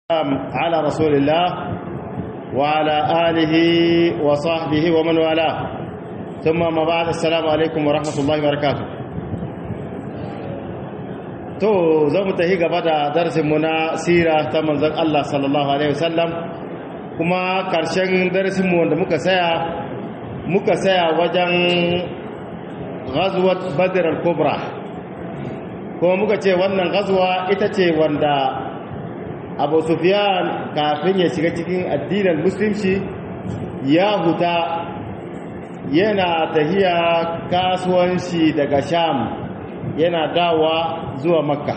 على رسول الله وعلى آله وصحبه ومن والاه ثم ما بعد السلام عليكم ورحمة الله وبركاته to za mu tafi gaba da darasinmu na sira ta manzon Allah sallallahu alaihi wasallam kuma karshen darasinmu wanda muka saya muka saya wajen ghazwat badr al-kubra kuma muka ce wannan ghazwa ita ce wanda abu sufyan kafin ya shiga cikin addinin musulunci ya huta yana tahiya kasuwanci daga sham yana dawa zuwa makka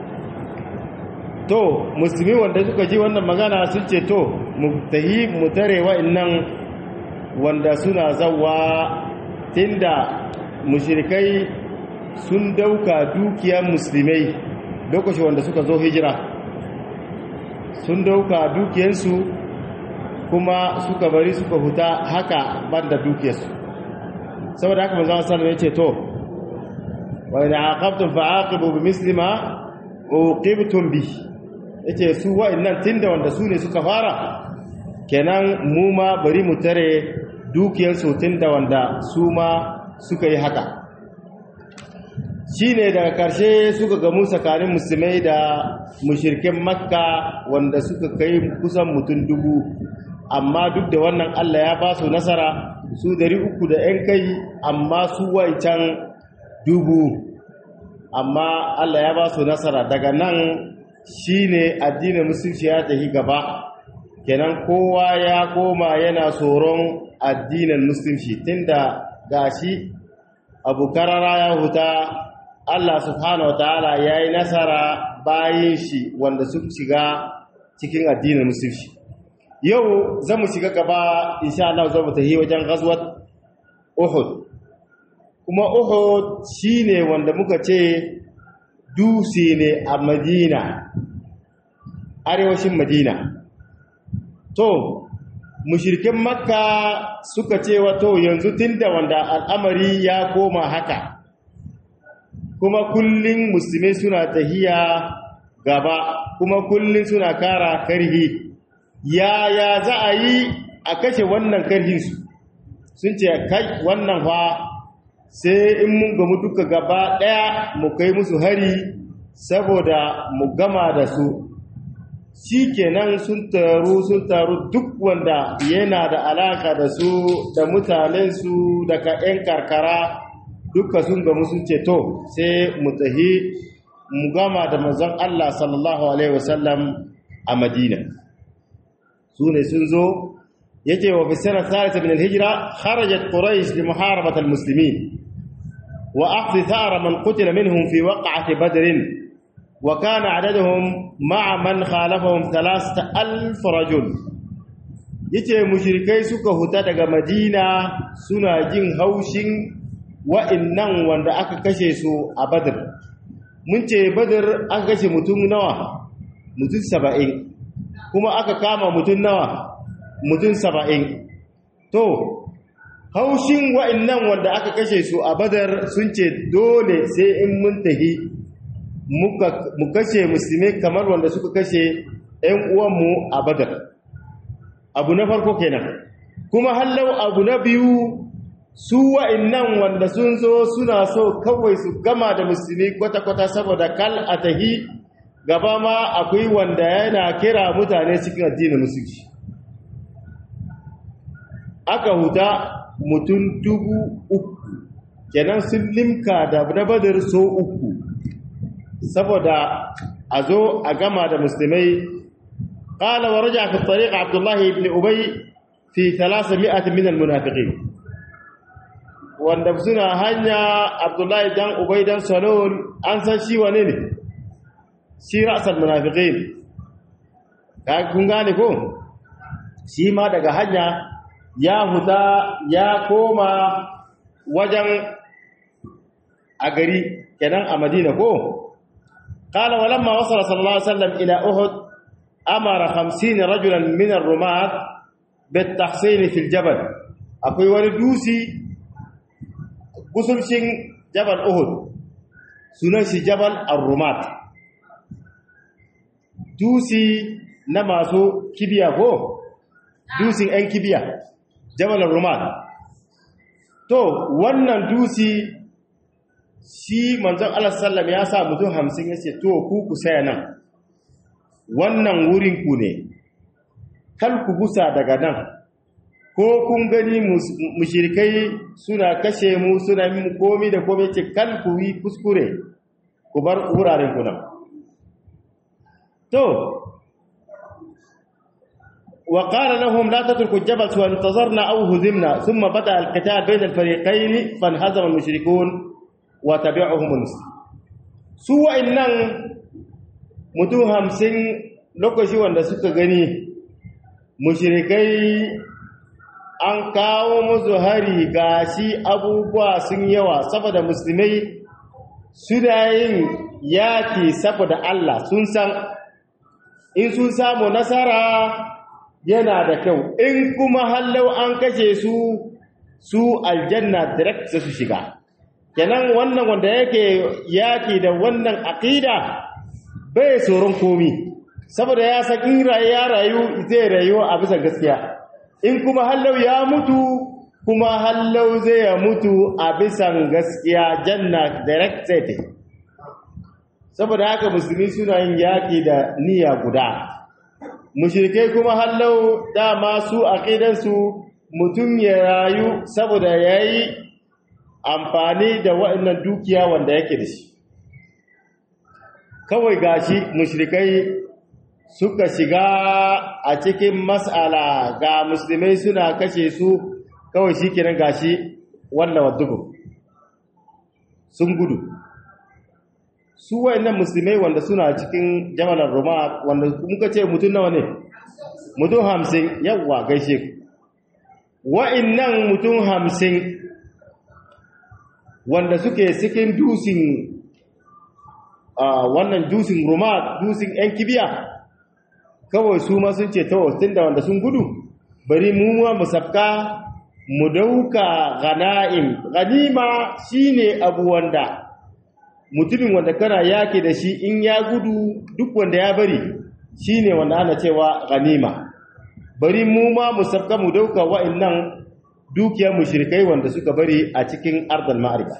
to musulmi wanda suka ji wannan magana sun ce to mu tahi mu tare wa'annan wanda suna zawa tunda mushrikai sun dauka dukiyar musulmai lokacin wanda suka zo hijira sun dauka dukiyarsu kuma suka bari suka huta haka banda dukiyarsu saboda haka manzo sallallahu alaihi wasallam ya ce to wa idza aqabtum fa'aqibu bimithli ma uqibtum bi yace su wa'annan tunda wanda su ne suka fara kenan mu ma bari mu tare dukiyarsu tunda wanda su ma suka yi haka shine daga karshe suka gamu tsakanin musulmai da mushirkin makka wanda suka kai kusan mutum dubu amma duk da wannan allah ya ba su nasara su dari uku da 'yan kai amma su wancan dubu amma allah ya ba su nasara daga nan shine addinin musulci ya tafi gaba kenan kowa ya koma yana tsoron addinin musulci tunda gashi abu karara ya huta Allah subhanahu wataala ya yi nasara bayan shi wanda suka shiga cikin addinin musulci yau za mu shiga gaba insha Allah za mu tafi wajen ghazwat Uhud kuma Uhud shine wanda muka ce dutse ne a Madina arewacin Madina to mushrikin Makka suka ce wato yanzu tunda wanda al'amari ya koma haka kuma kullum musulmai suna tahiya gaba kuma kullum suna kara karhi yaya za a yi a kashe wannan karhinsu sun ce kai wannan fa sai in mun gamu duka gaba ɗaya mu kai musu hari saboda mu gama da su shi kenan sun taru sun taru duk wanda yana da alaka da su da mutanensu daga 'yan karkara duka sun gamu sun ce to sai mu tahi mu gama da manzon Allah sallallahu alaihi wasallam a Madina su ne sun zo yace wa fi sana thalitha min al-hijra kharajat quraish li muharabat al-muslimin wa akhdhi thara man qutila minhum fi waq'ati badr wa kana adaduhum ma'a man khalafahum 3000 rajul yace mushrikai suka huta daga Madina suna jin haushin wa'innan wanda aka kashe su a badar mun ce badar an kashe mutum nawa mutum saba'in kuma aka kama mutum nawa mutum saba'in to haushin wa'innan wanda aka kashe su a badar sun ce dole sai in mun tahi mu kashe musulmi kamar wanda suka kashe 'yan uwanmu a badar abu na farko kenan kuma hallau abu na biyu su wa'innan wanda sun zo suna so kawai su gama da musulmi kwata-kwata saboda kal a tahi gaba ma akwai wanda yana kira mutane cikin addinin musulci aka huta mutum dubu uku kenan sun limka da na badar so uku saboda a zo a gama da musulmai قال ورجع في الطريق عبد الله بن أبي في ثلاثمائة من المنافقين wanda suna hanya abdullahi dan ubay dan salon an san shi wane ne shi ra'sal munafiqin ka kun gane ko shi ma daga hanya ya huta ya koma wajen a gari kenan a madina ko qala walamma wasala sallallahu alaihi wasallam ila uhud amara 50 rajulan min ar-rumat bit-tahsin fi al-jabal akwai wani dusi kusurcin jabal uhud sunan shi jabal ar-rumat dusi na masu kibiya ko dusin 'yan kibiya jabalar roman to wannan dusi shi manzon Allah sallam ya sa mutum hamsin ya ce to ku ku saya nan wannan wurin ku ne kal ku gusa daga nan ko kun gani mushrikai suna kashe mu suna min komi da komi ce kal ku yi kuskure ku bar wuraren ku nan to وقال لهم لا تتركوا الجبل سواء انتظرنا أو هزمنا ثم بدأ القتال بين الفريقين فانهزم المشركون وتبعهم المسلمون سوى إنن mutum hamsin lokaci wanda suka gani mushrikai an kawo musu hari gashi abubuwa sun yawa saboda musulmai suna yin yaki saboda Allah sun san in sun samu nasara yana da kyau in kuma hallau an kashe su su aljanna direct su shiga kenan wannan wanda yake yaki da wannan aqida bai tsoron komi saboda ya san in rayu ya rayu zai rayu a bisa gaskiya in kuma hallau ya mutu kuma hallau zai ya mutu a bisan gaskiya janna direct sai saboda haka musulmi suna yin yaki da niyya guda mushrikai kuma hallau dama su aqidansu mutum ya rayu saboda yayi amfani da waɗannan dukiya wanda yake da shi kawai gashi mushrikai suka shiga a cikin mas'ala ga musulmai suna kashe su kawai shikenan gashi wannan wadugo sun gudu su wayannan musulmai wanda suna cikin jamalar roma wanda muka ce mutum nawa ne mutum hamsin yawwa gaishe wa'innan mutum hamsin wanda suke cikin dusin wannan dusin roma dusin yan kibiya kawai su ma sun ce ta tun da wanda sun gudu bari mu mu sabka mu dauka gana'im ganima shine abu wanda mutumin wanda kana yake da shi in ya gudu duk wanda ya bari shine wanda ana cewa ganima bari mu ma mu sabka mu dauka wa'annan dukiyar mushrikai wanda suka bari a cikin ardal ma'arika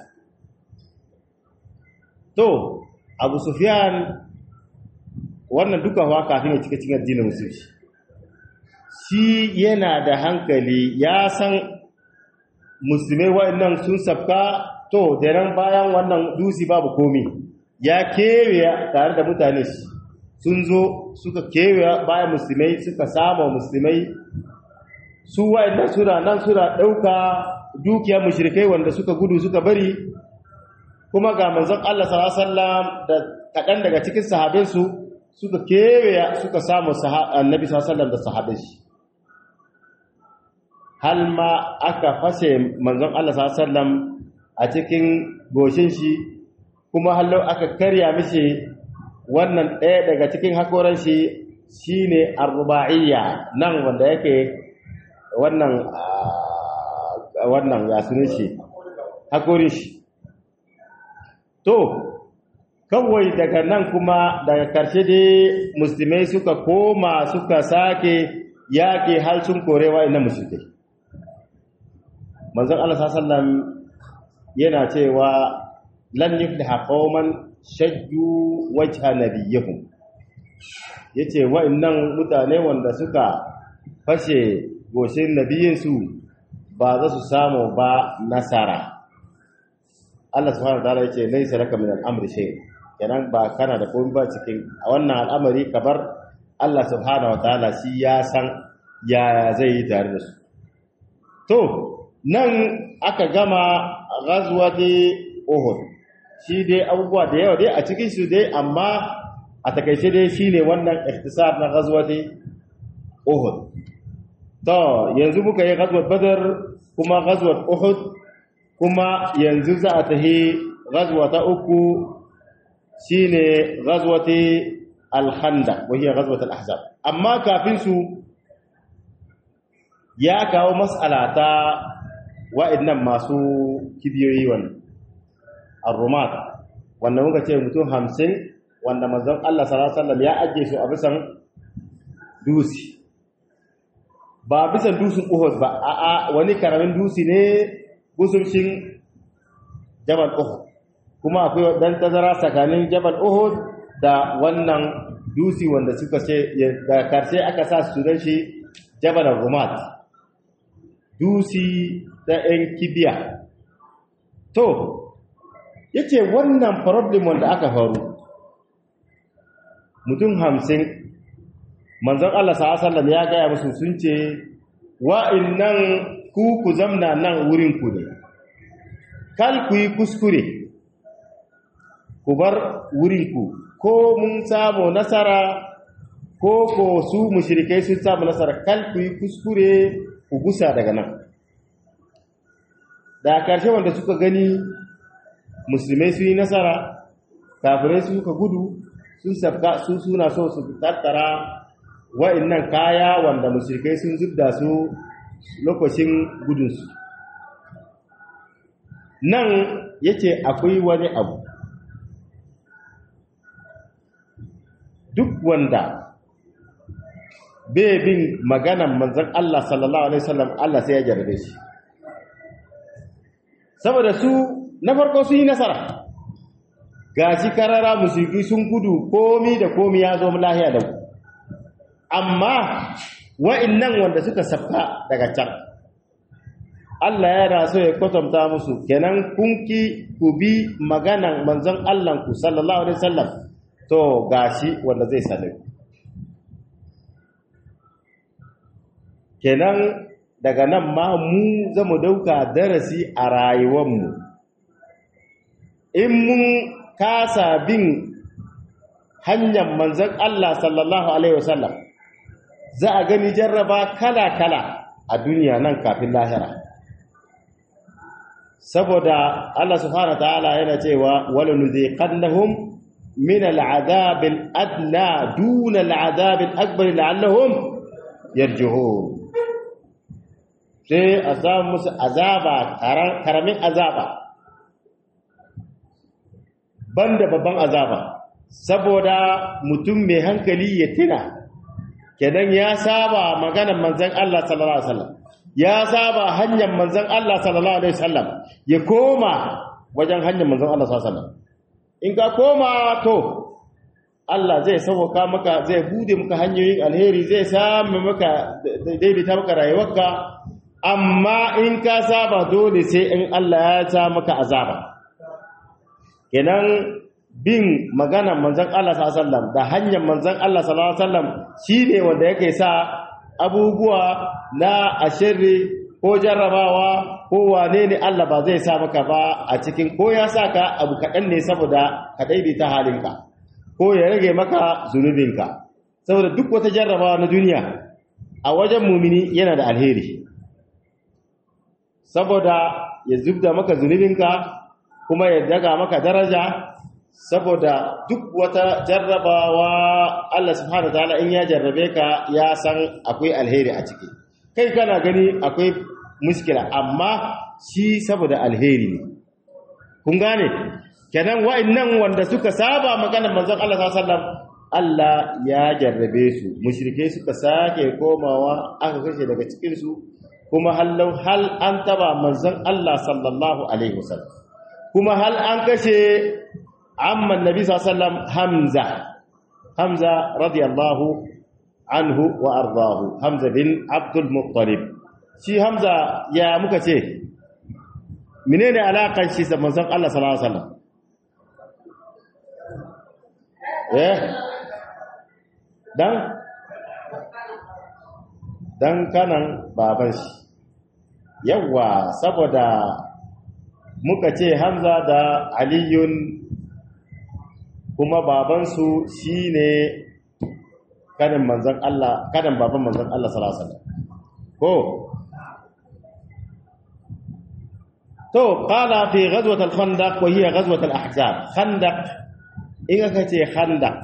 to abu sufyan wannan duka wa kafin ya cika cikin addinin musulunci shi yana da hankali ya san musulmai wa'annan sun sabka to da nan bayan wannan dusi babu komi ya kewaye tare da mutane sun zo suka kewaye bayan musulmai suka samu musulmai su wa'annan suna nan suna ɗauka dukiyar mushrikai wanda suka gudu suka bari kuma ga manzon Allah sallallahu alaihi wasallam da kaɗan daga cikin sahabinsu suka kewaye suka samu annabi sallallahu alaihi wasallam da sahabin shi hal ma aka fashe manzon Allah sallallahu alaihi wasallam a cikin goshin shi kuma hallau aka karya mishi wannan ɗaya daga cikin hakoran shi shine arba'iyya nan wanda yake wannan wannan ya sunan shi hakorin shi to kawai daga nan kuma daga karshe dai musulmai suka koma suka sake yaƙi har sun korewa ina musulmai manzon Allah sallallahu alaihi yana cewa lan yufliha qauman shajju wajha nabiyihim yace wa'annan mutane wanda suka fashe goshin nabiyinsu ba za su samu ba nasara Allah subhanahu wataala yace laysa laka min al-amri shay kenan ba kana da komai ba cikin a wannan al'amari kabar Allah subhanahu wataala shi ya san yaya zai yi tare da su to nan aka gama ghazwati Uhud shi dai abubuwa da yawa dai a cikin su dai amma a takaice dai shine wannan ikhtisar na ghazwati Uhud to yanzu muka yi ghazwat Badr kuma ghazwat Uhud kuma yanzu za a tahi ghazwa ta uku shine ghazwati al-Khandaq wa hiya ghazwat al-Ahzab amma kafin su ya kawo mas'ala ta wa'annan masu kibiyoyi wannan ar-rumat wanda muka ce mutum hamsin wanda manzon Allah sallallahu alaihi wasallam ya ajiye su a bisan dusi ba bisan dusin uhud ba a'a wani karamin dusi ne gusumshin jabal uhud kuma akwai dan tazara tsakanin jabal uhud da wannan dusi wanda suka ce da karshe aka sa su dan shi jabal rumat dusi da yan kibiya to yace wannan problem wanda aka faru mutum hamsin manzon Allah sallallahu ya gaya musu sun ce wa'innan ku ku zamna nan wurin ku ne kal ku yi kuskure ku bar wurin ku ko mun samu nasara ko ko su mushrikai sun samu nasara kal ku yi kuskure ku gusa daga nan da karshe wanda suka gani musulmai sun yi nasara kafirai suka gudu sun sabka su suna so su tattara wa'annan kaya wanda mushrikai sun zubda su lokacin gudunsu nan yace akwai wani abu duk wanda bai bin maganan manzon Allah sallallahu alaihi wasallam Allah sai ya jarabe shi saboda su na farko sun yi nasara gashi karara mushriki sun gudu komi da komi ya zo lahiya da ku amma wa'annan wanda suka safka daga can Allah yana so ya kwatanta musu kenan kunki ku bi maganan manzon Allah ku sallallahu alaihi wasallam to gashi wanda zai sale kenan daga nan ma mu zamu dauka darasi a rayuwarmu in mun kasa bin hanyar manzon Allah sallallahu alaihi wasallam za a gani jarraba kala-kala a duniya nan kafin lahira saboda Allah subhanahu ta'ala yana cewa wala nuziqannahum min al'adabil adna duna al'adabil akbar la'allahum yarji'un sai a samu musu azaba karamin azaba banda babban azaba saboda mutum mai hankali ya tuna kenan ya saba maganar manzon Allah sallallahu alaihi wasallam ya saba hanyar manzon Allah sallallahu alaihi wasallam ya koma wajen hanyar manzon Allah sallallahu alaihi wasallam in ka koma to Allah zai sauka maka zai bude maka hanyoyin alheri zai samu maka daidaita maka rayuwarka amma in ka saba dole sai in Allah ya sa maka azaba kenan bin maganar manzon Allah sallallahu alaihi wasallam da hanyar manzon Allah sallallahu alaihi wasallam shine wanda yake sa abubuwa na ashirri ko jarrabawa ko wane ne Allah ba zai sa maka ba a cikin ko ya saka abu kaɗan ne saboda ka daidaita halinka ko ya rage maka zunubinka saboda duk wata jarrabawa na duniya a wajen mumini yana da alheri saboda ya zubda maka zunubinka kuma ya daga maka daraja saboda duk wata jarrabawa Allah subhanahu wataala in ya jarrabe ka ya san akwai alheri a ciki kai kana gani akwai muskila amma shi saboda alheri ne kun gane kenan wa'annan wanda suka saba maganar manzon Allah sallallahu alaihi wasallam Allah ya jarrabe su mushrike suka sake komawa aka kashe daga cikin su kuma hallau hal an taba manzon Allah sallallahu alaihi wasallam kuma hal an kashe amman nabi sallallahu hamza hamza radiyallahu anhu wa ardahu hamza bin abdul muttalib shi hamza ya muka ce menene alakan shi da manzon Allah sallallahu alaihi wasallam eh dan dan kanan baban shi yawa saboda muka ce hamza da aliyun kuma babansu shi ne kanin manzan Allah kanin baban manzan Allah salasala ko to qala fi ghazwat al-khandaq wa hiya ghazwat al-ahzab khandaq in aka ce khandaq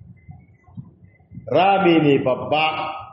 rami ne babba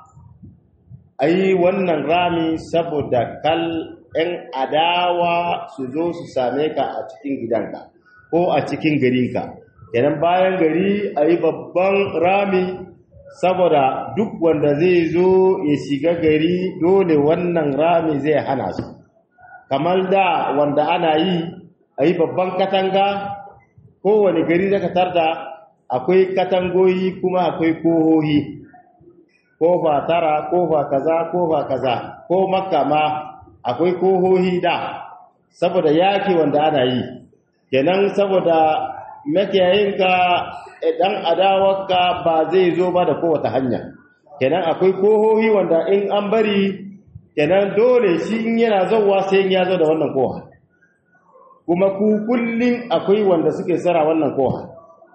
ai wannan rami saboda kal ɗan adawa su zo su same ka a cikin gidanka ko a cikin garinka kenan bayan gari a yi babban rami saboda duk wanda zai zo ya shiga gari dole wannan rami zai hana su kamar da wanda ana yi a yi babban katanga kowane gari zaka tarda akwai katangoyi kuma akwai kohohi kofa tara kofa kaza kofa kaza ko makka ma akwai kohohi da saboda yaki wanda ana yi kenan saboda makiyayinka idan adawarka ba zai zo ba da kowace hanya kenan akwai kohohi wanda in an bari kenan dole shi in yana zauwa sai ya zo da wannan koha kuma ku kullum akwai wanda suke tsara wannan koha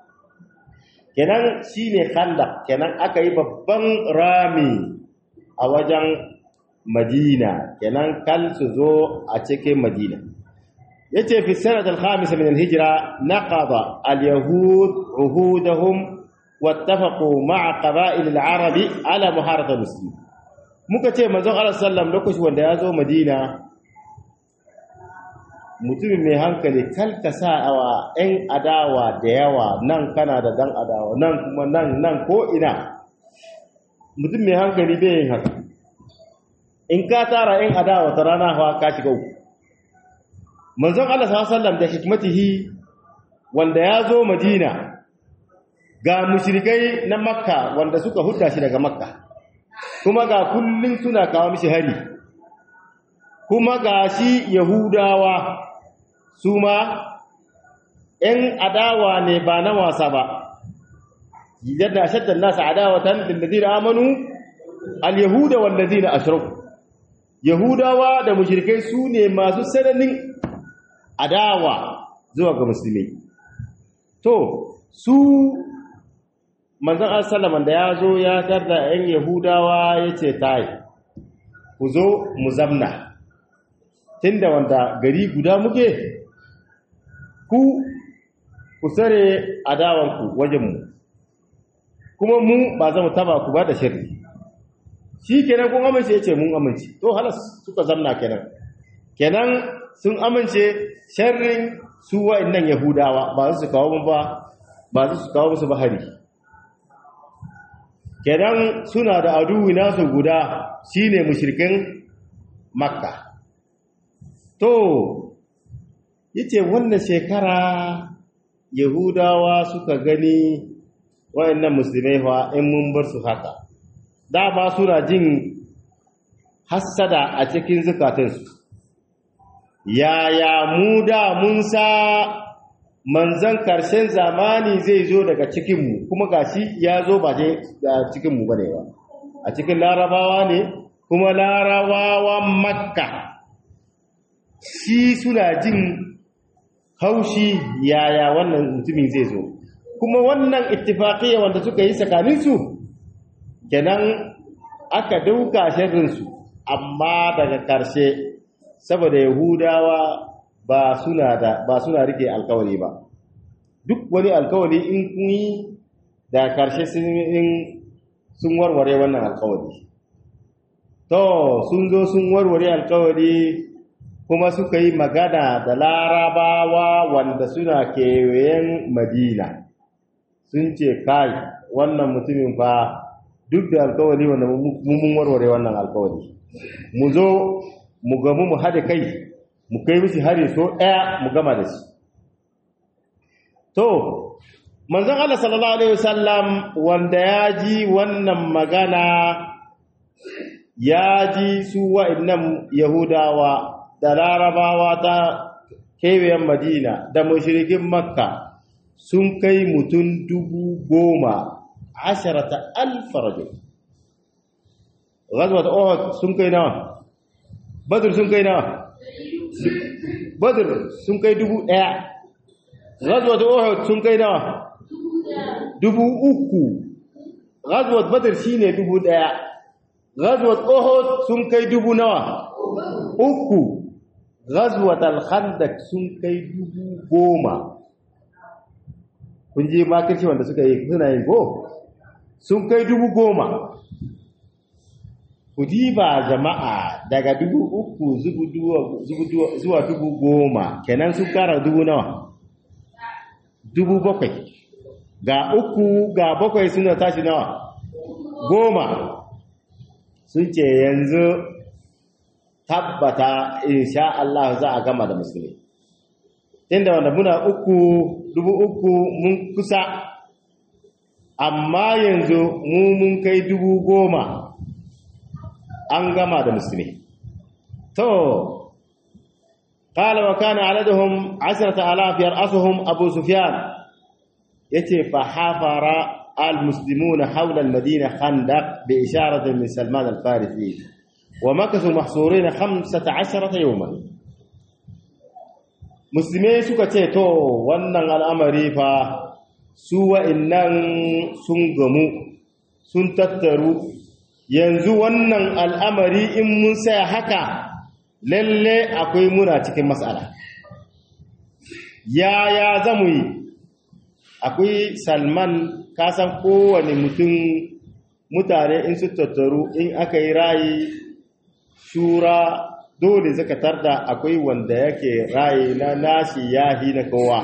kenan shine khanda kenan aka yi babban rami a wajen madina kenan kal su zo a cikin madina yace fi sanad al-khamis min al-hijra naqada al-yahud uhudahum wattafaqu ma'a qaba'il al-arab ala muharata muslim muka ce manzon Allah sallam lokacin wanda ya zo madina mutumin mai hankali kalka sa awa ɗan adawa da yawa nan kana da dan adawa nan kuma nan nan ko ina mutum mai hankali bai yin haka in ka tara ɗan adawa ta rana hawa ka shiga uku manzon Allah sallam da hikmatihi wanda ya zo madina ga mushrikai na makka wanda suka hudda shi daga makka kuma ga kullun suna kawo mishi hari kuma ga shi yahudawa su ma ‘yan adawa ne ba na wasa ba yadda shaddan nasa adawatan lillazi da amanu al-yahuda wallazi na ashiraku yahudawa da mushrikai su ne masu sananin adawa zuwa ga musulmi to su manzan al-salaman da ya zo ya tarda ‘yan yahudawa ya ce tayi ku zo mu zamna tunda wanda gari guda muke ku ku sare adawanku wajenmu kuma mu ba za mu taba ku ba da shirri shi kenan kun amince ya ce mun amince to halas suka zamna kenan kenan sun amince sharrin su wa'annan yahudawa ba su kawo mu ba ba su kawo musu bahari kenan suna da aduwi nasu guda shine mushrikin makka to yace wannan shekara yahudawa suka gani wayannan musulmai fa in mun bar su haka dama suna jin hassada a cikin zukatansu yaya mu da mun sa manzan karshen zamani zai zo daga cikinmu kuma gashi ya zo ba je da cikinmu bane ba a cikin larabawa ne kuma larabawan makka shi suna jin haushi yaya wannan mutumin zai zo kuma wannan ittifaqiyya wanda suka yi tsakaninsu kenan aka dauka sharrinsu amma daga karshe saboda yahudawa ba suna da ba suna rike alkawari ba duk wani alkawari in kun yi da karshe sun warware wannan alkawari to sun zo sun warware alkawari kuma suka yi magana da larabawa wanda suna kewayen madina sun ce kai wannan mutumin fa duk da alkawari wanda mun warware wannan alkawari mu zo mu gamu mu haɗe kai mu kai mishi hari so ɗaya mu gama da shi to manzon Allah sallallahu alaihi wasallam wanda ya ji wannan magana ya ji su wa'annan yahudawa da larabawa ta kewayen madina da mashirgin makka sun kai mutum dubu goma asharata alfarajo ghazwat uhud sun kai nawa badr sun kai nawa badr sun kai dubu daya ghazwat uhud sun kai nawa dubu uku ghazwat badr shine dubu daya ghazwat uhud sun kai dubu nawa uku ghazwat al-khandaq sun kai dubu goma kun je makirci wanda suka yi suna yin go sun kai dubu goma ku diba jama'a daga dubu uku zuwa dubu goma kenan sun kara dubu nawa dubu bakwai ga uku ga bakwai suna tashi nawa goma sun ce yanzu tabbata insha Allah za a gama da musulmi inda wanda muna uku dubu uku mun kusa amma yanzu mu mun kai dubu goma an gama da musulmi to قال وكان عددهم عشرة آلاف يرأسهم أبو سفيان يتي فحفر المسلمون حول المدينة خندق بإشارة من سلمان الفارسي ومكثوا محصورين خمسة عشرة يوما musulmai suka ce to wannan al'amari fa su wa'innan sun gamu sun tattaru yanzu wannan al'amari in mun saya haka lalle akwai muna cikin matsala yaya za mu yi akwai salman kasan kowane mutum mutane in su tattaru in aka yi rayi shura dole zaka tarda akwai wanda yake rayi na nashi yahi na kowa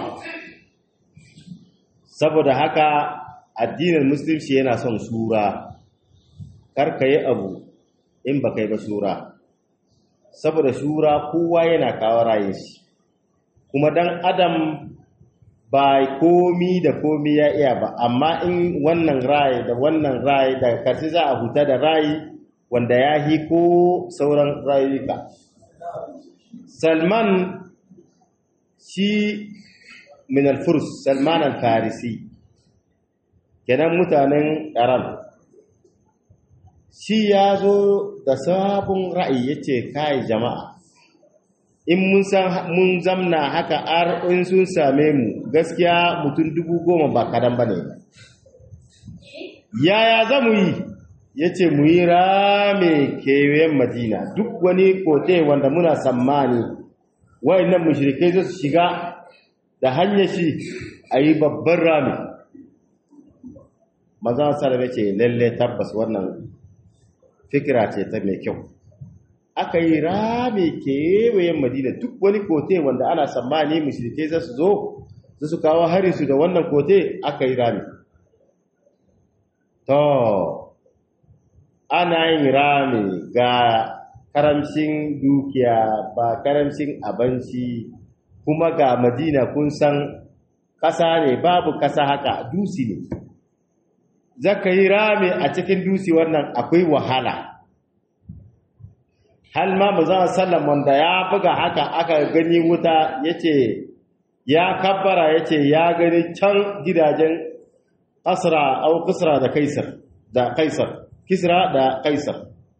saboda haka addinin musulunci yana son shura karka yi abu in ba kai ba shura saboda shura kowa yana kawo rayin shi kuma dan adam ba komi da komi ya iya ba amma in wannan rayi da wannan rayi da karshe za a huta da rayi wanda ya hi ko sauran rayuka salman shi min al-furs salman al-farisi kenan mutanen iran shi ya zo da sabon ra'ayi yace kai jama'a in mun san mun zamna haka ar in sun same mu gaskiya mutum dubu goma ba kadan bane yaya za mu yi ya ce mu yi rame kewayen madina duk wani kote wanda muna sammani wayannan mushrikai za su shiga da hanyar shi a yi babban rame maza salabe ce lalle tabbas wannan fikira ce ta mai kyau aka yi rame kewayen madina duk wani kote wanda ana sammani mushrikai za su zo za su kawo harinsu da wannan kote aka yi rame to ana yin rami ga karamcin dukiya ba karamcin abinci kuma ga madina kun san ƙasa ne babu ƙasa haka dusi ne zaka yi rami a cikin dusi wannan akwai wahala hal ma mazan sallam wanda ya buga haka aka gani wuta yace ya kabbara yace ya gani can gidajen asra au kisra da kaisar da kaisar kisra da kaisar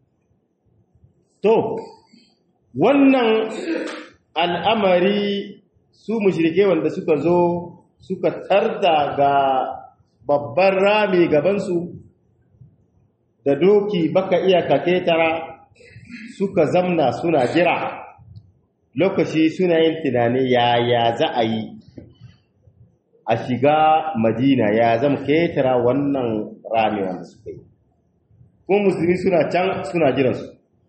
to wannan al'amari su mushrike wanda suka zo suka tarda ga babban rami gabansu da doki baka iya kaketara suka zamna suna jira lokaci suna yin tunani yaya za a yi a shiga madina ya zama ketara wannan rami wanda suka yi kuma musulmi suna can suna jiransu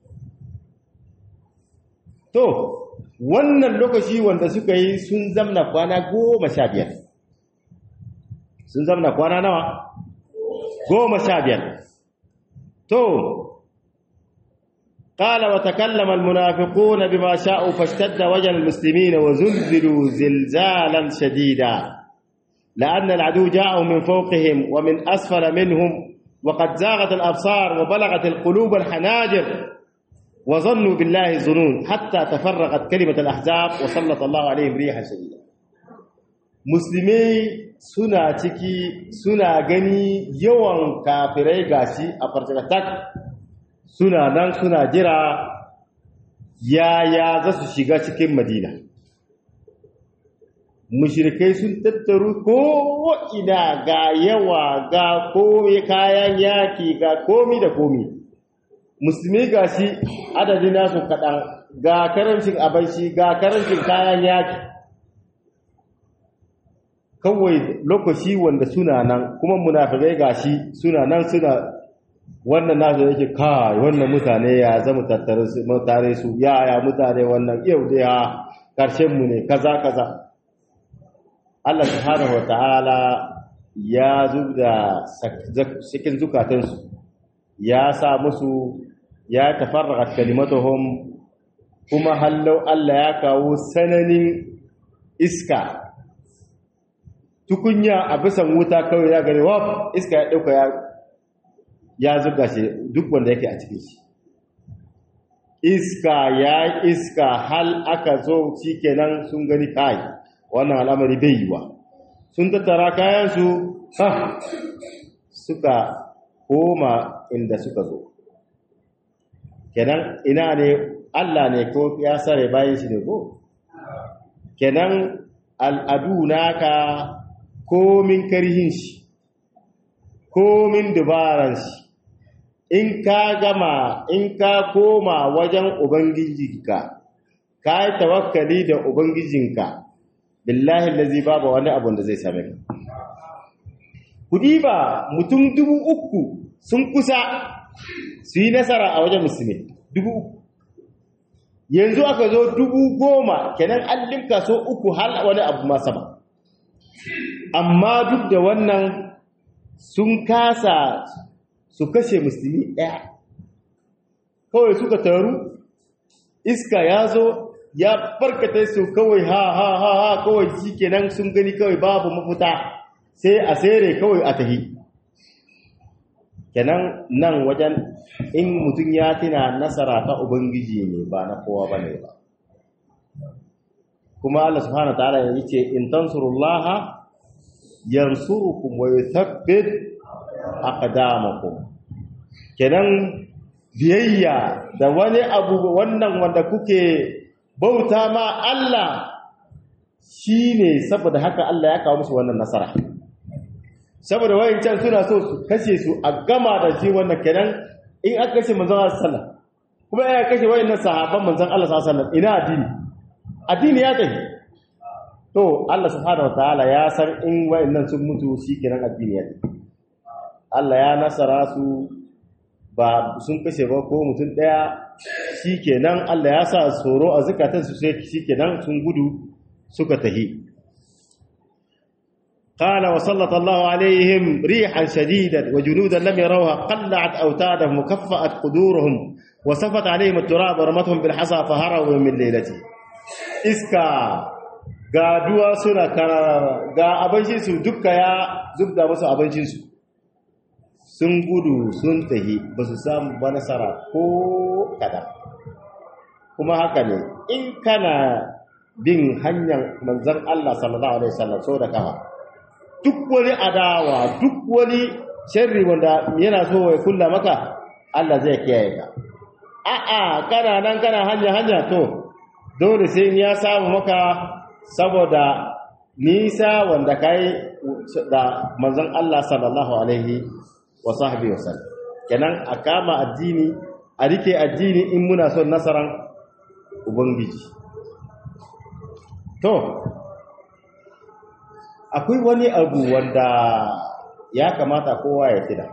to wannan lokaci wanda suka yi sun zamna kwana goma sha biyar sun zamna kwana nawa goma sha biyar to قال وتكلم المنافقون بما شاءوا فاشتد وجه المسلمين وزلزلوا زلزالا شديدا لأن العدو جاءوا من فوقهم ومن أسفل منهم وقد زاغت الأبصار وبلغت القلوب الحناجر وظنوا بالله الظنون حتى تفرغت كلمة الأحزاب وسلط الله عليهم ريحا شديدا مسلمي suna ciki suna gani yawan kafirai gashi a farcikatak suna nan suna jira yaya za su shiga cikin madina mushrikai sun tattaru ko ina ga yawa ga komi kayan yaki ga komi da komi musulmi ga shi adadin nasu kaɗan ga karancin abinci ga karancin kayan yaki kawai lokaci wanda suna nan kuma munafikai ga shi suna nan suna wannan nasu yake kai wannan mutane ya zama tattare su ya ya mutane wannan yau dai ha karshen mu ne kaza kaza Allah subhanahu wata'ala ya zubda cikin zukatansu ya sa musu ya tafarraqa kalimatuhum kuma hallau Allah ya kawo sananin iska tukunya a bisan wuta kawai ya gani wa iska ya dauka ya ya zuga shi duk wanda yake a cikin shi iska ya iska hal aka zo shikenan sun gani kai wannan al'amari bai yiwa sun tattara kayan su ha suka koma inda suka zo kenan ina ne Allah ne ko ya sare bayan shi ne ko kenan al'adu naka komin karihin shi komin dubaran shi in ka gama in ka koma wajen ubangijinka ka yi tawakkali da ubangijinka billahi lazi babu wani abun da zai same ka kudi ba mutum dubu uku sun kusa su yi nasara a wajen musulmi dubu uku yanzu aka zo dubu goma kenan an limka so uku hal wani abu ma sama amma duk da wannan sun kasa su kashe musulmi ɗaya kawai suka taru iska ya zo ya barkata su kawai ha ha ha ha kawai shi kenan sun gani kawai babu mafuta sai a sere kawai a tahi kenan nan wajen in mutum ya tina nasara ta ubangiji ne ba na kowa ba ne ba kuma Allah subhanahu wa ta'ala ya ce in tansurullaha yansurukum wa yuthabbit aqdamakum kenan biyayya da wani abu wannan wanda kuke bauta ma Allah shine saboda haka Allah ya kawo musu wannan nasara saboda wayancan suna so su kashe su a gama da shi wannan kenan in aka kashe manzon Allah sallallahu kuma ya kashe wayannan sahabban manzon Allah sallallahu alaihi wasallam ina addini addini ya tafi to Allah subhanahu wataala ya san in wayannan sun mutu shikenan addini ya tafi Allah ya nasara su ba sun kashe ba ko mutum daya shikenan Allah ya sa tsoro a zakatan su sai shikenan sun gudu suka tahi قال وسلط الله عليهم ريحا شديدا وجنودا لم يروها قلعت أوتادهم وكفأت قدورهم وسفت عليهم التراب ورمتهم بالحصى فهروا من ليلته إسكا ga duwa suna karara ga abincinsu dukka ya zubda musu abincinsu sun gudu sun tahi ba su samu ba nasara ko kada kuma haka ne in kana bin hanyar manzan Allah sallallahu alaihi wasallam so da kafa duk wani adawa duk wani sharri wanda yana so ya kulla maka Allah zai kiyaye ka a'a kana nan kana hanya hanya to dole sai ya samu maka saboda nisa wanda kai da manzon Allah sallallahu alaihi wa sahbihi wasallam kenan a kama addini a rike addini in muna son nasaran ubangiji to akwai wani abu wanda ya kamata kowa ya tida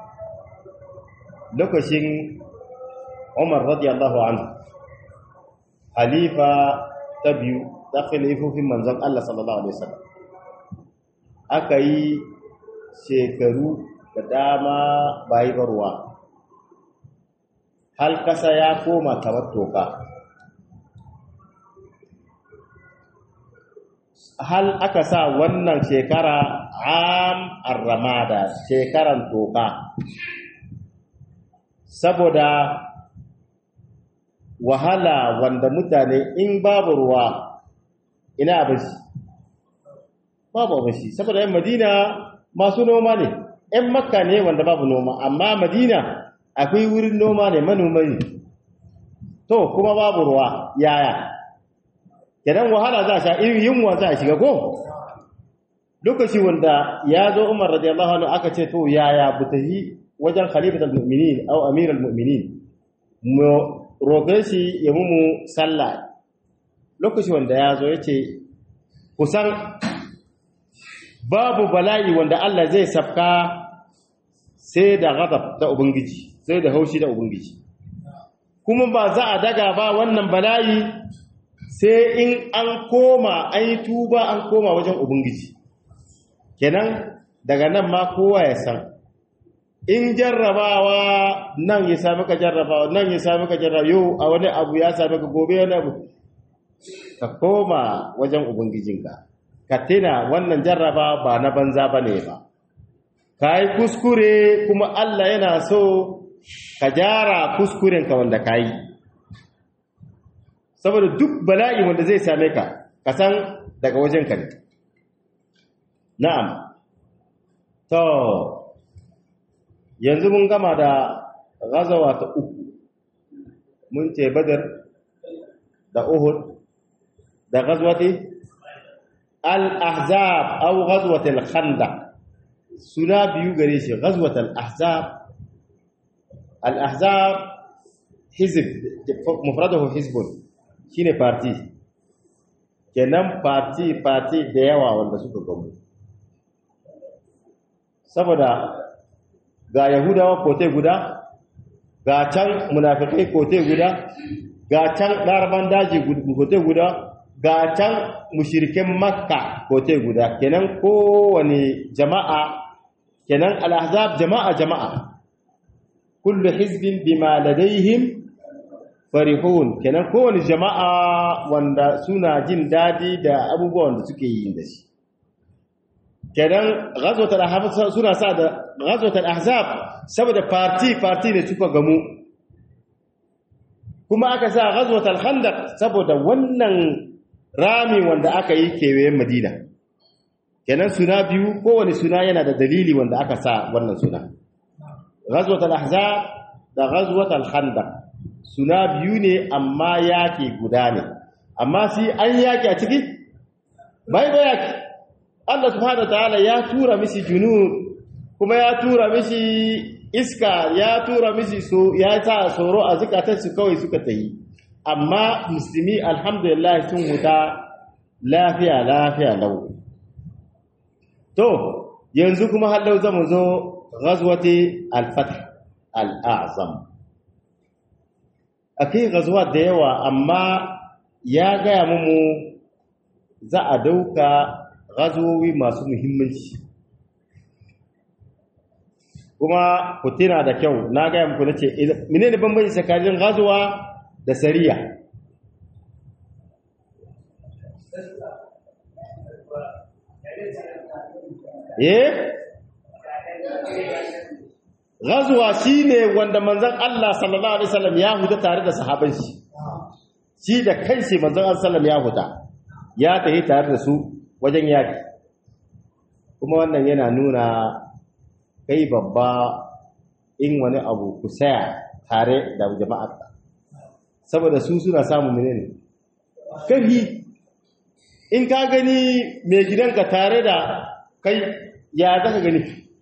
lokacin Umar radiyallahu anhu halifa ta biyu ta khalifofin manzon Allah sallallahu alaihi wasallam aka yi shekaru da dama bayi barwa hal kasa ya koma kamar toka hal aka sa wannan shekara am arramada shekaran toka saboda wahala wanda mutane in babu ruwa ina abinci babu abinci saboda yan madina masu noma ne yan makka ne wanda babu noma amma madina akwai wurin noma ne manoma ne to kuma babu ruwa yaya kenan wahala za a sha irin yunwa za a shiga ko lokaci wanda ya zo umar radiyallahu anhu aka ce to yaya butahi wajen khalifatul mu'minin aw amirul mu'minin mu roƙe shi ya mumu sallah lokaci wanda ya zo yace kusan babu bala'i wanda Allah zai safka sai da ghadab da ubangiji sai da haushi da ubangiji kuma ba za a daga ba wannan bala'i sai in an koma an yi tuba an koma wajen ubangiji kenan daga nan ma kowa ya san in jarrabawa nan ya sami ka jarrabawa nan ya sami ka jarrabawa yau a wani abu ya sami ka gobe wani abu ka koma wajen ubangijinka ka tina wannan jarraba ba na banza ba ne ba ka yi kuskure kuma Allah yana so ka gyara kuskurenka wanda ka yi saboda duk bala'i wanda zai same ka ka san daga wajenka ne na'am to yanzu mun gama da gazawa ta uku mun ce badar da uhud da gazwati al-ahzab aw ghazwat al-khandaq suna biyu gare shi ghazwat al-ahzab al-ahzab hizb mufradahu hizbun shine party kenan party party da yawa wanda suka gamu saboda ga yahudawa kote guda ga can munafikai kote guda ga can laraban daji kote guda ga can mushirikin makka kote guda kenan kowane jama'a kenan al-ahzab jama'a jama'a kullu hizbin bima ladaihim farihun kenan kowane jama'a wanda suna jin dadi da abubuwan da suke yi da shi kenan ghazwatul ahzab suna sa da ghazwatul ahzab saboda party party ne suka gamu kuma aka sa ghazwatul khandaq saboda wannan rami wanda aka yi kewayen Madina kenan suna biyu kowane suna yana da dalili wanda aka sa wannan suna ghazwatul ahzab da ghazwatul khandaq suna biyu ne amma yaki guda ne amma sai an yaki a ciki bai bai yaki Allah subhanahu ta'ala ya tura mishi junud kuma ya tura mishi iska ya tura mishi so ya sa tsoro a zukatan su kawai suka tayi amma musulmi alhamdulillah sun huta lafiya lafiya lau to yanzu kuma hallau zamu zo ghazwati al-fath al-a'zam akai ghazwa da yawa amma ya gaya mu za a dauka gazowi masu muhimmanci kuma ku tuna da kyau na gaya muku na ce mine ne bambanci tsakanin gazowa da sariya eh gazowa shine wanda manzon Allah sallallahu alaihi wasallam ya huta tare da sahaban shi shi da kanshi manzon Allah sallallahu alaihi wasallam ya huta ya tafi tare da su wajen yaki kuma wannan yana nuna kai babba in wani abu ku saya tare da jama'ar saboda su suna samun menene karhi in ka gani mai gidanka tare da kai ya zaka gani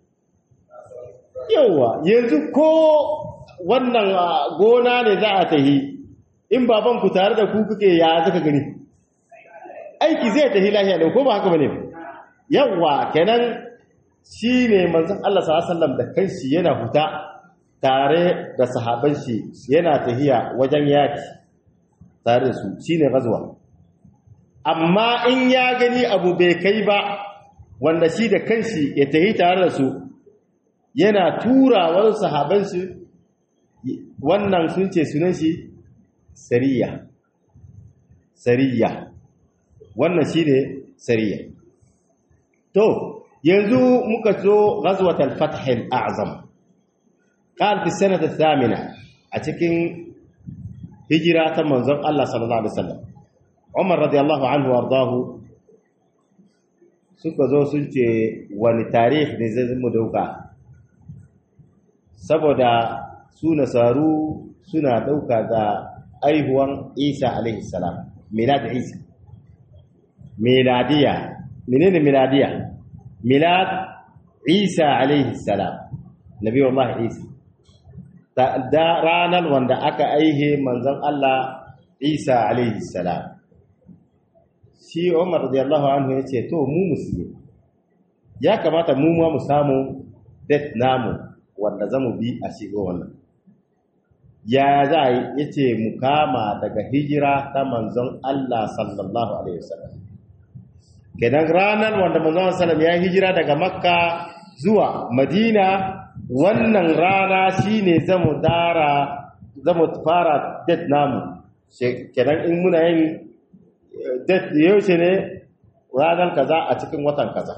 yawa yanzu ko wannan gona ne za a tahi in babanku tare da ku kuke ya zaka gani aiki zai tafi lafiya da ko ba haka bane yawa kenan shine manzon Allah sallallahu alaihi wasallam da kanshi yana huta tare da sahaban shi yana tahiya wajen yaki tare da su shine gazwa amma in ya gani abu bai kai ba wanda shi da kanshi ya tahi tare da su yana tura wasu sahaban shi wannan sun ce sunan shi sariya sariya wannan shine sariya to yanzu muka zo ghazwat al-fath al-a'zam qal fi sanata thamina a cikin hijira ta manzon Allah sallallahu alaihi wasallam Umar radiyallahu anhu wardahu suka zo sun ce wani tarihi ne zai mu dauka saboda su nasaru suna dauka da aihuwan Isa alaihi salam milad Isa miladiya menene miladiya milad Isa alaihi salam nabi Allah Isa da ranar wanda aka aihe manzon Allah Isa alaihi salam shi Umar radiyallahu anhu yace to mu musulmi ya kamata mu ma mu samu det namu wanda zamu bi a shigo wannan ya za ya ce mu kama daga hijira ta manzon Allah sallallahu Alaihi wasallam kenan ranar wanda manzon sallam ya hijira daga makka zuwa madina wannan rana shine zamu dara zamu fara date namu kenan in muna yin date yaushe ne ranar kaza a cikin watan kaza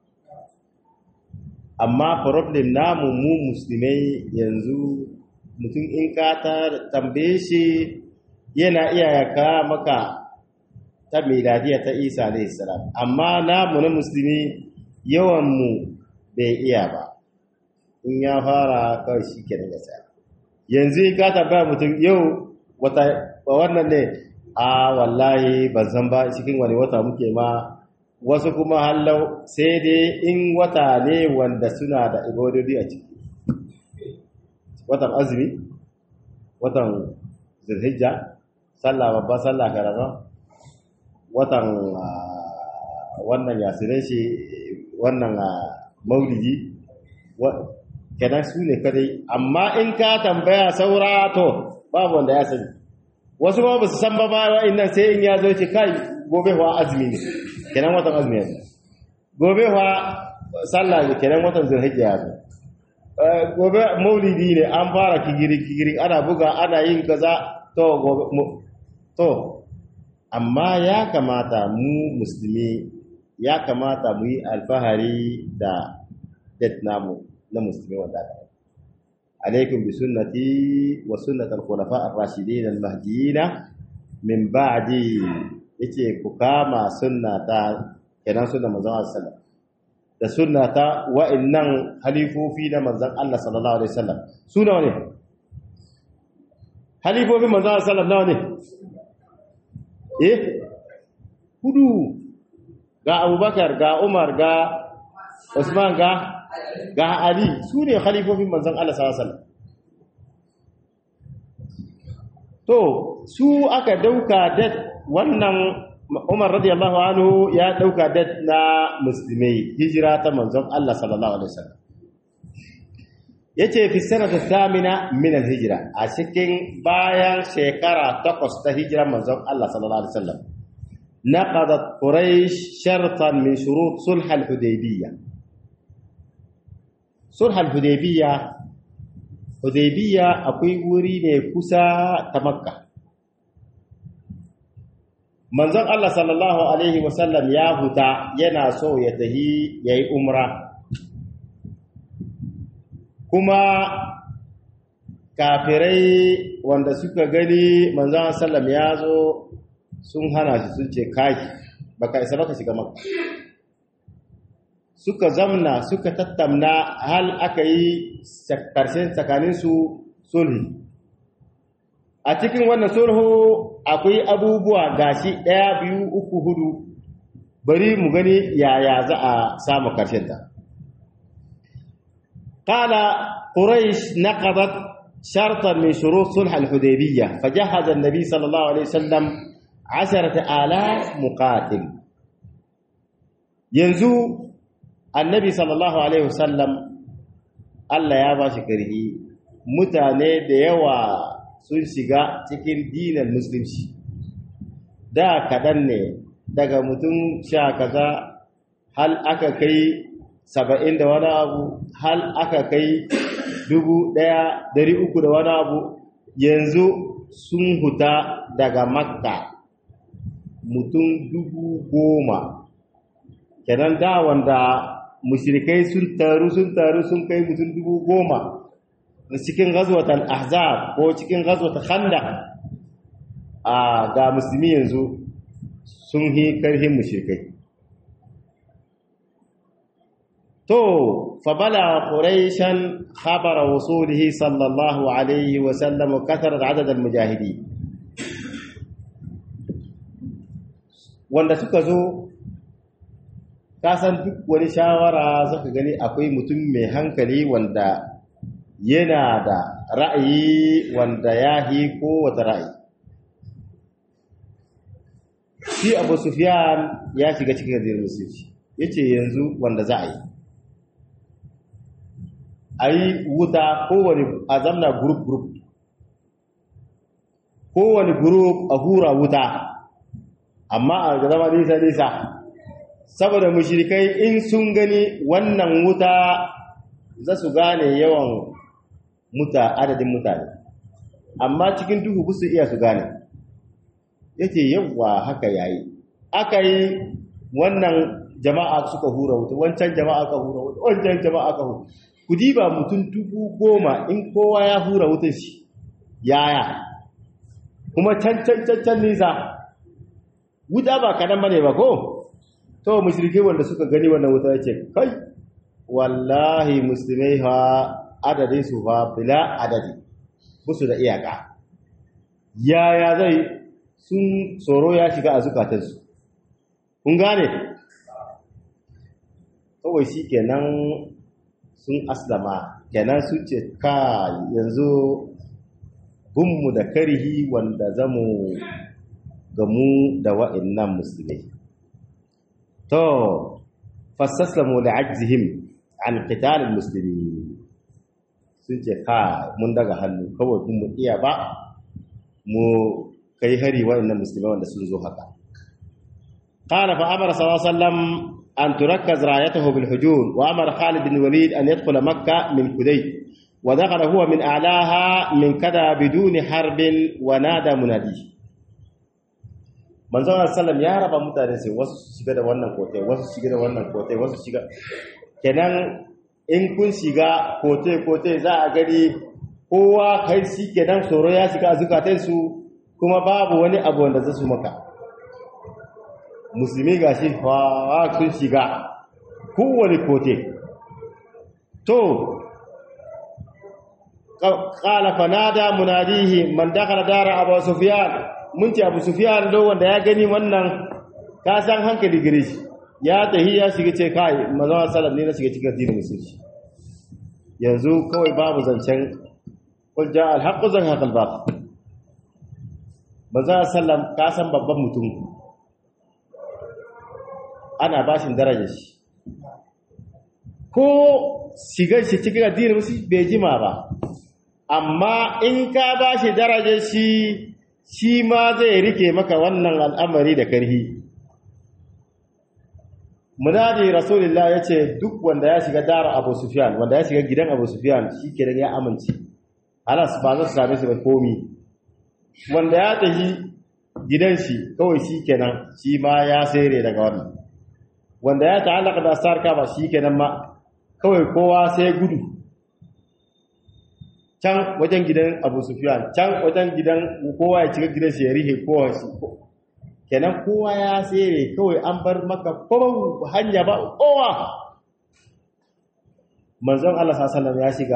amma problem namu mu musulmai yanzu mutum in ka ta tambaye shi yana iya yaka maka ta miladiya ta isa alayhi salam amma namu na musulmi yawan mu bai iya ba in ya fara kawai shi ke daga sa yanzu ka tambaya mutum yau wata wannan ne a wallahi ban san ba cikin wani wata muke ma wasu kuma hallau sai dai in wata ne wanda suna da ibadodi a ciki watan azumi watan zulhijja sallah babba sallah karama watan wannan yasirai shi wannan maulidi kenan su ne kadai amma in ka tambaya saura to babu wanda ya sani wasu ba su san ba ba wa'annan sai in ya zo ce kai gobe wa azumi ne kenan watan azumi ya gobe wa sallah ne kenan watan zulhijja ya zo gobe maulidi ne an fara kigiri kigiri ana buga ana yin kaza to gobe to amma ya kamata mu musulmi ya kamata mu yi alfahari da det namu na musulmi wanda aka alaikum bi sunnati wa sunnat al-khulafa ar-rashidin al-mahdiyyin min ba'di yace ku kama sunnata kenan sunnar manzon Allah sallallahu da sunnata wa'annan halifofi na manzon Allah sallallahu alaihi wasallam su nawa ne halifofin manzon Allah sallallahu nawa ne eh hudu ga Abubakar ga Umar ga Usman ga ga Ali su ne khalifofin manzon Allah sallallahu alaihi wasallam to su aka dauka da wannan Umar radiyallahu anhu ya dauka da na musulmai hijira ta manzon Allah sallallahu alaihi wasallam yace fi sanata thamina min al-hijra a cikin bayan shekara takwas ta hijira manzon Allah sallallahu alaihi wasallam naqadat quraish shartan min shurut sulh al-hudaybiyah sulh al-hudaybiyah hudaybiyah akwai wuri ne kusa ta makka manzon Allah sallallahu alaihi wasallam ya huta yana so ya tahi yayi umra kuma kafirai wanda suka gani manzon sallam ya zo sun hana shi sun ce kai baka isa baka shiga makka suka zamna suka tattamna hal aka yi karshen tsakaninsu sulhi a cikin wannan sulhu akwai abubuwa gashi ɗaya biyu uku hudu bari mu gani yaya za a samu karshen ta qala quraish naqadat shartan min shurut sulh al-hudaybiyah fajahaza an-nabi sallallahu alaihi wasallam 10000 muqatil yanzu annabi sallallahu alaihi wasallam Allah ya ba shi karhi mutane da yawa sun shiga cikin dinin musulunci da kaɗan ne daga mutum sha kaza hal aka kai saba'in da wani abu hal aka kai dubu ɗaya dari uku da wani abu yanzu sun huta daga makka mutum dubu goma kenan da wanda mushrikai sun taru sun taru sun kai mutum dubu goma cikin ghazwatul ahzab ko cikin ghazwatul khandaq a ga musulmi yanzu sun hi karhin mushrikai to fa bala quraishan khabara wusulihi sallallahu alaihi wa sallam kathara adad al mujahidin wanda suka zo kasan duk wani shawara zaka gani akwai mutum mai hankali wanda yana da ra'ayi wanda ya hi kowace ra'ayi shi abu sufiyan ya shiga cikin gajiyar musulci ya ce yanzu wanda za a yi a yi wuta kowane a zamna gurup-gurup kowane gurup a hura wuta amma a zama nisa-nisa saboda mushrikai in sun gani wannan wuta za su gane yawan muta adadin mutane amma cikin duhu ba su iya su gane yace yawa haka yayi aka yi wannan jama'a suka hura wuta wancan jama'a ka hura wuta wancan jama'a ka hura ku diba mutum dubu goma in kowa ya hura wutar shi yaya kuma can can can can nisa wuta ba kadan bane ba ko to mushrike wanda suka gani wannan wuta yace kai wallahi muslimai ha adadin su fa bila adadi musu da iyaka yaya zai sun tsoro ya shiga a zukatansu kun gane kawai shi kenan sun aslama kenan su ce ka yanzu gunmu da karihi wanda zamu gamu da wa'annan musulmai to fassaslamu li'ajzihim an qitalil muslimin sun ce ka mun daga hannu kawai kun mu iya ba mu kai hari wa'annan musulmai wanda sun zo haka qala fa amara sallallahu alaihi wasallam an turakkaz rayatahu bil hujur wa amara Khalid bin Walid an yadkhula Makkah min Kudayt wa dakhala huwa min a'laha min kada biduni harbin wa nada munadi manzon sallam ya raba mutane sai wasu su shiga da wannan kotai wasu su shiga da wannan kotai wasu shiga kenan in kun shiga kotai kotai za a gani kowa kai shi kenan tsoro ya shiga a zukatansu kuma babu wani abu wanda za su maka musulmi ga shi sun shiga kowane kote to ƙala fanada munadihi man dakala dara abu sufiyan mun ce abu sufiyan do wanda ya gani wannan ka san hankali gare shi ya tahi ya shiga ce kai mazan salam ne na shiga cikin addinin musulci yanzu kawai babu zancen kul ja al haqqu zan haqal baq mazan sallam ka san babban mutum ana bashin darajar shi ko shigar shi cikin addinin musu bai jima ba amma in ka bashi darajar shi shi ma zai rike maka wannan al'amari da karhi munadi rasulullah ya ce duk wanda ya shiga dara abu sufyan wanda ya shiga gidan abu sufyan shi kenan ya amince alas ba za su same su ba komi wanda ya tafi gidan shi kawai shi kenan shi ma ya sere daga wannan wanda ya ta'allaka da sarka ba shi kenan ma kawai kowa sai gudu can wajen gidan Abu Sufyan can wajen gidan kowa ya cika gidan shi ya rihe kowa shi kenan kowa ya sere kawai an bar maka kowa hanya ba kowa manzon Allah sallallahu alaihi ya shiga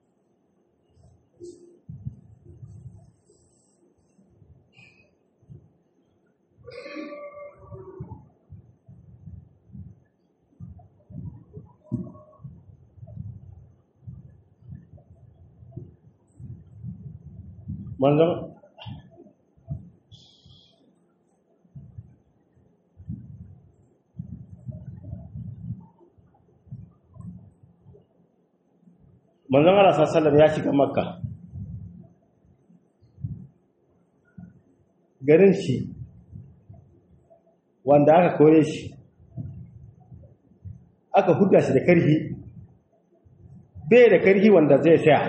manzon manzon Allah sallallahu ya shiga makka garin shi wanda aka kore shi aka huda shi da karhi bai da karhi wanda zai saya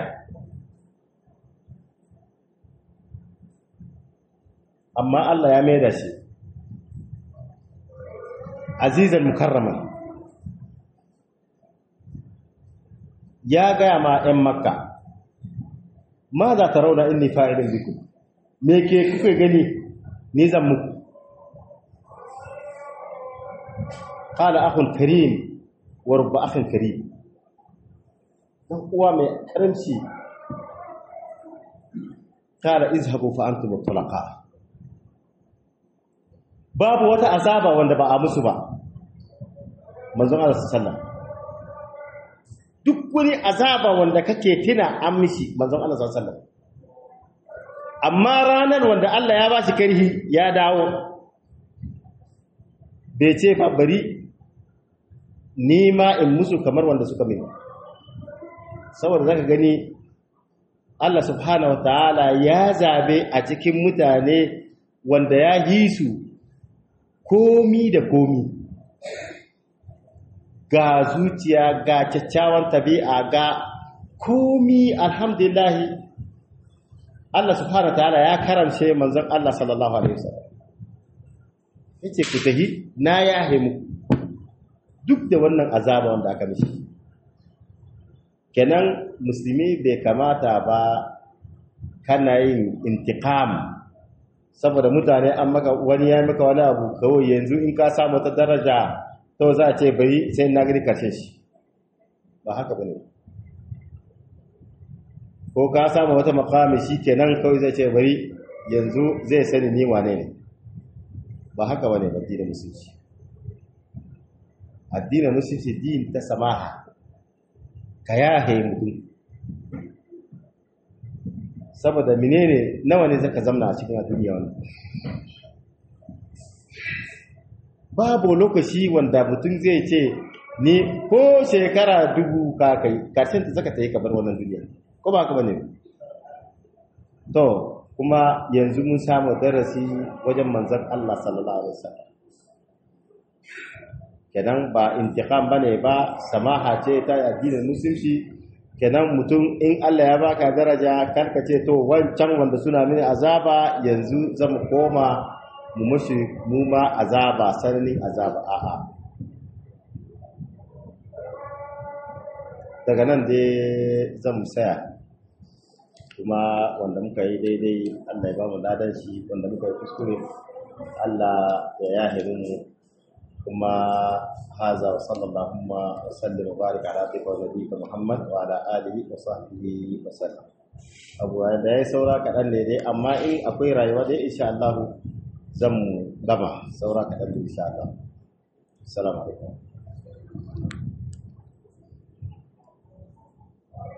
amma Allah ya mai da shi azizan mukarraman ya gaya ma 'yan makka ma za ta rauna inni fa'ilin biku me ke kuke gani ni zan muku ƙala akun karim wa rubba akun karim ɗan uwa mai ƙaramci ƙala izhabu fa'antu mutulaka babu wata azaba wanda ba a musu ba manzon Allah sallallahu duk wani azaba wanda kake tina an mishi manzon Allah sallallahu amma ranar wanda Allah ya bashi karhi ya dawo bai ce fa bari ni ma in musu kamar wanda suka mai saboda zaka gani Allah subhanahu wataala ya zabe a cikin mutane wanda ya yi su komi da komi ga zuciya ga kyakkyawan tabi'a ga komi alhamdulillahi Allah subhanahu ta'ala ya karamce manzon Allah sallallahu alaihi wasallam yace ku tahi na yahe muku duk da wannan azaba wanda aka mishi kenan musulmi bai kamata ba kana yin intiqam saboda mutane an maka wani ya maka wani abu kawai yanzu in ka samu ta daraja to za a ce bari sai na gani karshe shi ba haka bane ko ka samu wata makami shi kenan kawai zai ce bari yanzu zai sani ni wane ne ba haka bane addinin musulunci addinin musulunci din ta samaha ka yahe mutum saboda menene nawa ne zaka zamna a cikin duniya wannan babu lokaci wanda mutum zai ce ni ko shekara dubu ka kai karshen ta zaka ta yi kabar wannan duniya ko ba haka bane to kuma yanzu mun samu darasi wajen manzon Allah sallallahu alaihi wasallam kenan ba intiqam bane ba samaha ce ta addinin musulunci kenan mutum in Allah ya baka daraja karka ce to wancan wanda suna mini azaba yanzu zamu koma mu mushi mu ma azaba sananin azaba a'a daga nan dai zan saya kuma wanda muka yi daidai Allah ya ba mu ladan shi wanda muka yi kuskure Allah ya yahiru mu kuma haza wa sallallahu wa sallim wa barik ala abdika wa nabiyyika Muhammad wa ala alihi wa sahbihi wa sallam abu da ya saura kaɗan ne dai amma in akwai rayuwa dai insha Allah zan gama saura kaɗan ne insha Allah assalamu alaikum